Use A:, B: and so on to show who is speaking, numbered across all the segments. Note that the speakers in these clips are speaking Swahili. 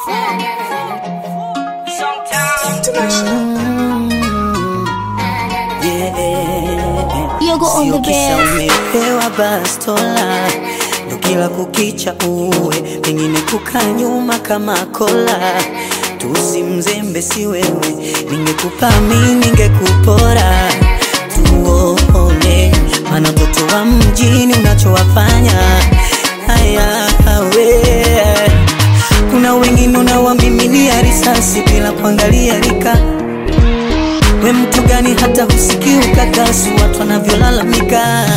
A: Yogo on the
B: Sio kisa
A: bed.
B: umepewa bastola ndo kila kukicha uwe pengine kukaa nyuma kama kola tusi mzembe si wewe ningekupa mi ningekupora tuone mana mtoto wa mjini unachowafanya haya we kuna wengine unawamimilia risasi bila kuangalia rika we mtu gani hata husikii ukakasi watu wanavyolalamika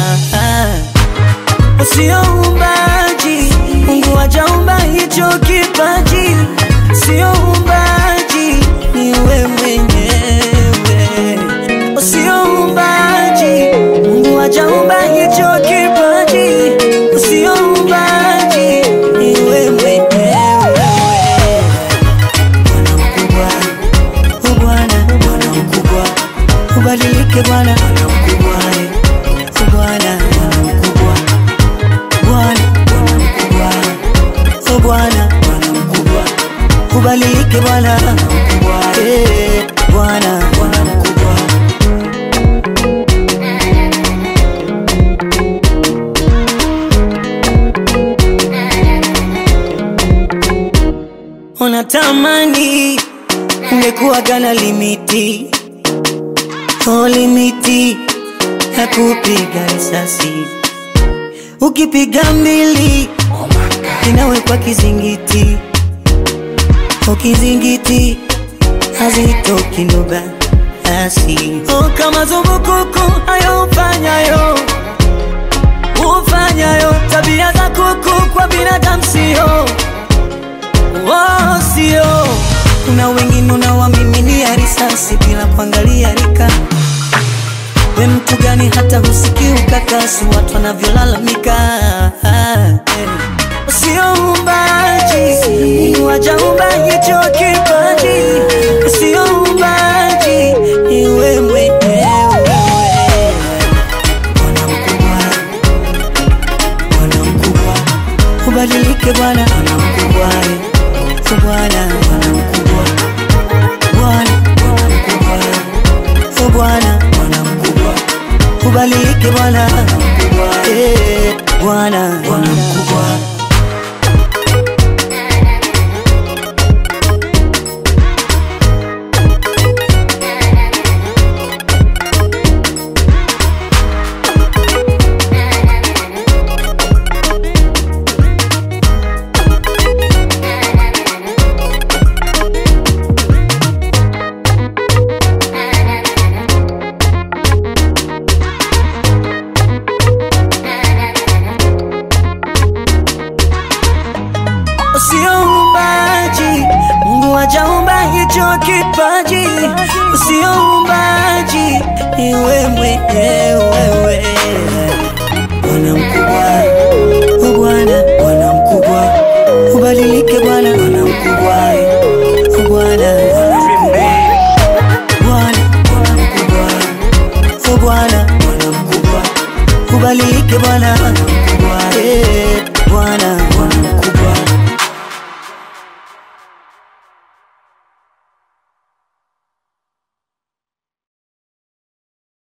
B: Sio umbaji, Mungu hajaumba hicho kipaji, sio umbaji, ni we mwenyewe. Sio umbaji, Mungu hajaumba hicho kipaji, sio umbaji, ni we mwenyewe. Bwana mkubwa, u Bwana, Bwana mkubwa, ubadilike Bwana, Bwana mkubwa, u Bwana, Bwana mkubwa Bwana, Bwana mkubwa, o Bwana, Bwana mkubwa, ubadilike Bwana, Bwana mkubwa, eh, Bwana, Bwana mkubwa. Unatamani ungekuwa gana limiti, oh limiti ya kupiga risasi ukipiga mbili inawekwa kizingiti, o kizingiti hazitoki ndoga asi o kama zumbukuku hayo ufanyayo ufanyayo tabia za kuku kwa binadamu sio oh, sio kuna wengine unawamiminia risasi bila kuangalia rika we mtu gani hata husikii ukakasi watu wanavyolalamika Eh. sio umbaji Mungu hajaumba hicho kipaji sio umbaji iwe mwenyewe Bwana mkubwa Bwana mkubwa ubadilike Bwana Bwana mkubwa eh. Bwana Bwana mkubwa Bwana Bwana mkubwa o Bwana, Bwana mkubwa, ubadilike Bwana, eh, Bwana, Bwana mkubwa. Sio umbaji, Mungu hajaumba hicho kipaji, sio umbaji, ni wewe mwenyewe. Bwana mkubwa, o Bwana, Bwana mkubwa, ubadilike Bwana, Bwana mkubwa, o Bwana, Bwana, Bwana mkubwa, o Bwana, Bwana mkubwa, ubadilike Bwana, Bwana mkubwa.